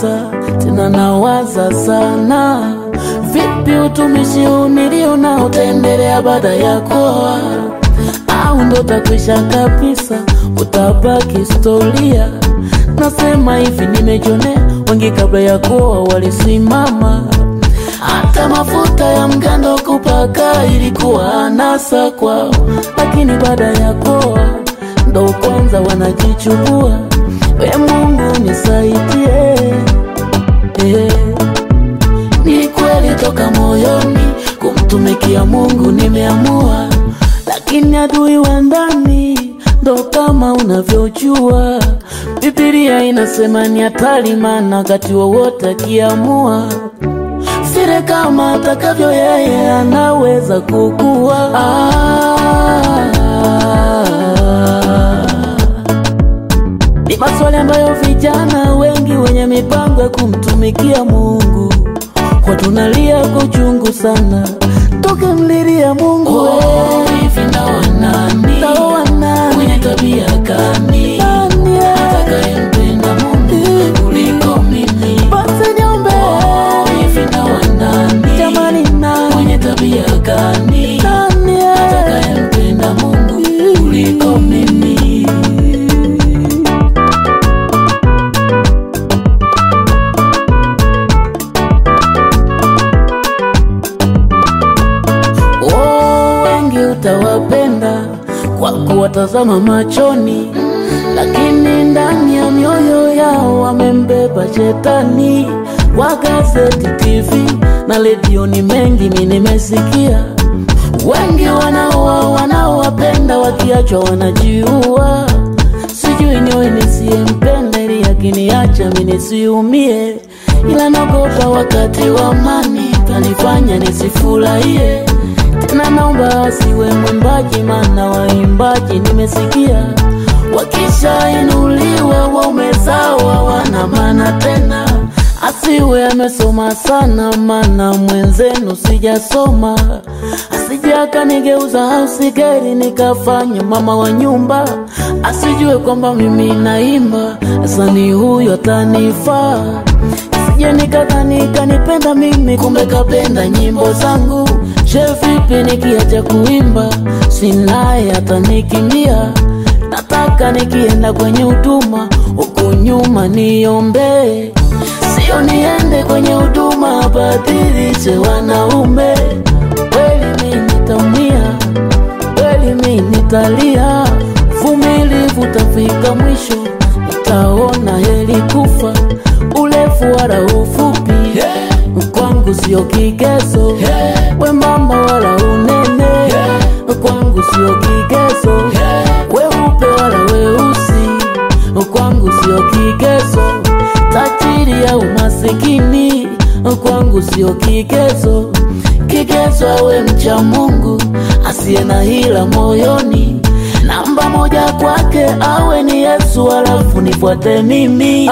kabisa, tena nawaza sana, vipi utumishi huu nilio nao utaendelea baada ya kuoa, au ndo takwisha kabisa, utabaki historia. Nasema hivi, nimejionea wengi kabla ya kuoa walisimama hata mafuta ya mgando kupaka ilikuwa anasa kwao, lakini baada ya kuoa ndo kwanza wanajichubua. We Mungu nisaidie, eh. Ni kweli toka moyoni kumtumikia Mungu nimeamua, lakini adui wa ndani ndo kama unavyojua, Biblia inasema ni hatari, maana wakati wowote akiamua vile kama atakavyo yeye anaweza kukua. Ah, ni maswali ambayo vijana wengi wenye mipango ya kumtumikia Mungu kwa tunalia kwa uchungu sana, tukimlilia Mungu Oh, hivi ndawa nani? Ndawa nani? Mwenye tabia gani? Nani, eh? Atakayempenda Mungu kuliko mimi. Basi niombe Hivi ndawa nani? jamani, nani Mwenye tabia gani? nani, eh? Atakayempenda Mungu kuliko mimi. Oh, wengi utawapenda kwa kuwatazama machoni, lakini ndani ya mioyo yao wamembeba shetani. Kwa gazeti, TV na redioni mengi mi nimesikia, wengi wanaoa wanaowapenda, wakiachwa wanajiua. Sijui niwe nisiyempenda ili akiniacha mi nisiumie, ila nagopa wakati wa amani kanifanya nisifurahie tena. Naomba asiwe mwimbaji, maana waimbaji nimesikia wakishainuliwa waume zao hawana maana tena. Asiwe amesoma sana, maana mwenzenu sijasoma, asije akanigeuza au sigeri nikafanya mama wa nyumba, asijue kwamba mimi naimba, sani huyo atanifaa Sije nikadhani kanipenda mimi, kumbe kapenda nyimbo zangu. Je, vipi nikiacha kuimba, sinaye atanikimbia? Nataka nikienda kwenye huduma huku nyuma niombee, sio niende kwenye huduma badilishe wanaume. Kweli mi nitaumia, kweli mi nitalia, vumilivu tafika mwisho, nitaona heri kufa urefu wala ufupi kwangu sio kigezo, wembamba wala unene kwangu sio kigezo, weupe wala weusi kwangu sio kigezo, tajiri au masikini kwangu sio kigezo. Kigezo awe mcha Mungu asiye na hila moyoni namba moja kwake awe ni Yesu, alafu nifuate mimi.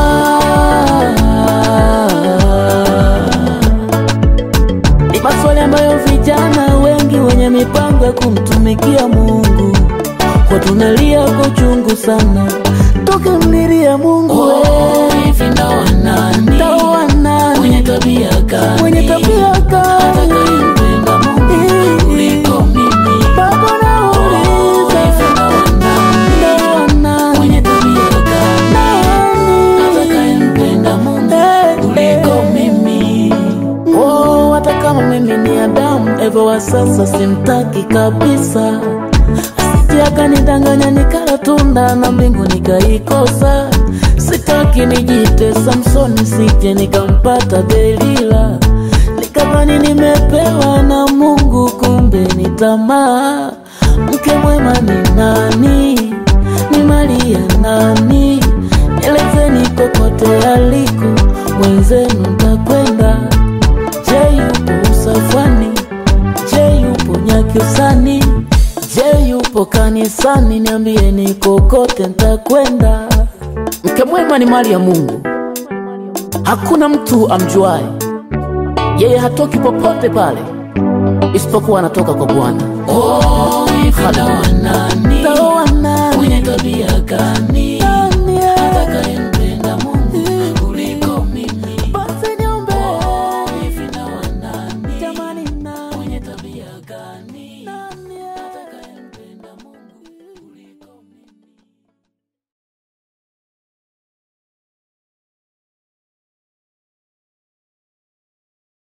Ah, ni maswali ambayo vijana wengi wenye mipango ya kumtumikia Mungu kwa tunalia kwa uchungu sana, tukimlilia Mungu Oh, hivi ndawa nani? Ndawa nani? Mwenye tabia gani? mwenye tabia gani? Atakayempenda Mungu kuliko mimi. Baba Oh, nauliza, hivi ndawa nani? ndawa nani? Mwenye tabia gani? Nani? Atakayempenda Mungu Eh, kuliko eh. mimi. Oh, hata kama mimi ni Adamu, Eva wa sasa simtaki kabisa, asije akanidanganya nikala tunda na mbingu nikaikosa. Sitaki nijite Samsoni, sije nikampata Delila, nikadhani nimepewa na Mungu, kumbe ni tamaa. Mke mwema ni nani? Ni Maria nani? Elezeni kokote aliko, mwenzenu ntakwenda Je, yupo usafani? Je, yupo Nyakyusani? Je, yupo kanisani? Niambieni kokote ntakwenda. Mke mwema ni mali ya Mungu, hakuna mtu amjuaye. Yeye hatoki popote pale isipokuwa anatoka kwa Bwana. Oh, hivi ndawa nani?